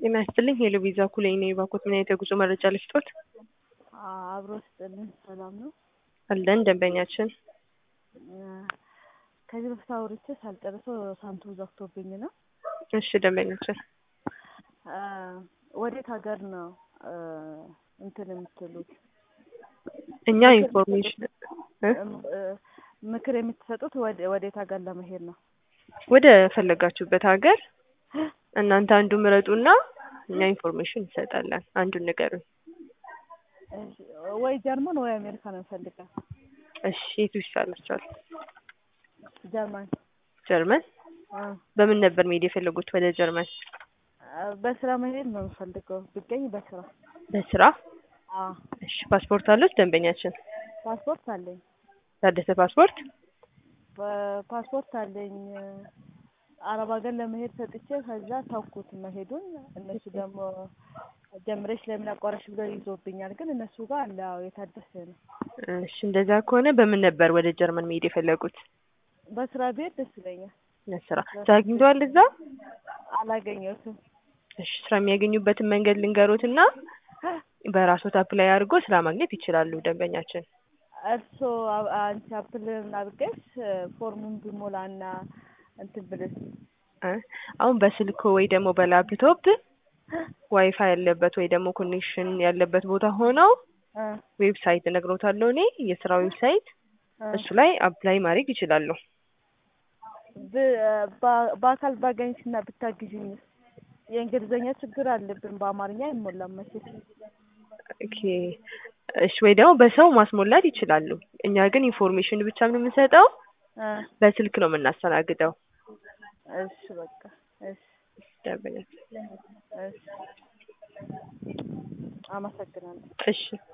ጤና ይስጥልኝ ሄሎ ቪዛ ኩሌ ነኝ። ባኮት ምን አይነት የጉዞ መረጃ ልስጦት? አብሮ ስጥልን ሰላም ነው። አለን ደንበኛችን ከዚህ በፊት አውርቼ ሳልጨርሰው ሳንቱ ዘግቶብኝ ነው። እሺ ደንበኛችን ወዴት ሀገር ነው እንትን የምትሉት? እኛ ኢንፎርሜሽን ምክር የምትሰጡት ወዴት ሀገር ለመሄድ ነው? ወደ ፈለጋችሁበት ሀገር እናንተ አንዱ ምረጡና እኛ ኢንፎርሜሽን እንሰጣለን። አንዱን ንገሩኝ። ወይ ጀርመን ወይ አሜሪካ ነው እንፈልጋል። እሺ የቱ ይሻላችኋል? ጀርመን ጀርመን በምን ነበር መሄድ የፈለጉት ወደ ጀርመን? በስራ መሄድ ነው የምፈልገው ብገኝ በስራ በስራ አዎ። እሺ ፓስፖርት አሉት ደንበኛችን? ፓስፖርት አለኝ። ታደሰ ፓስፖርት? ፓስፖርት አለኝ። አረብ ሀገር ለመሄድ ሰጥቼ ከዛ ታውኩት መሄዱን። እነሱ ደግሞ ጀምረሽ ለምን አቋረሽ ብለው ይዞብኛል። ግን እነሱ ጋር አለ አዎ፣ የታደሰ ነው። እሺ እንደዛ ከሆነ በምን ነበር ወደ ጀርመን መሄድ የፈለጉት? በስራ ብሄድ ደስ ይለኛል። ለስራ ስራ አግኝተዋል እዛ? አላገኘሁትም። እሺ ስራ የሚያገኙበትን መንገድ ልንገሮትና በራስዎት አፕላይ አድርጎ ስራ ማግኘት ይችላሉ ደንበኛችን። እርስዎ አንቺ አፕል አድርገሽ ፎርሙን ቢሞላና እንትን ብልስ አሁን በስልኮ ወይ ደግሞ በላፕቶፕ ዋይፋይ ያለበት ወይ ደግሞ ኮኔክሽን ያለበት ቦታ ሆነው ዌብሳይት እነግሮታለሁ እኔ የስራ ዌብሳይት እሱ ላይ አፕላይ ማድረግ ይችላሉ። በአካል ባገኝሽና ብታግዥኝስ? የእንግሊዝኛ ችግር አለብን፣ በአማርኛ አይሞላም መቼስ። ኦኬ እሺ፣ ወይ ደግሞ በሰው ማስሞላት ይችላሉ። እኛ ግን ኢንፎርሜሽን ብቻ ነው የምንሰጠው፣ በስልክ ነው የምናስተናግደው። እሺ በቃ እሺ፣ ደንበኛችን እሺ፣ አመሰግናለሁ። እሺ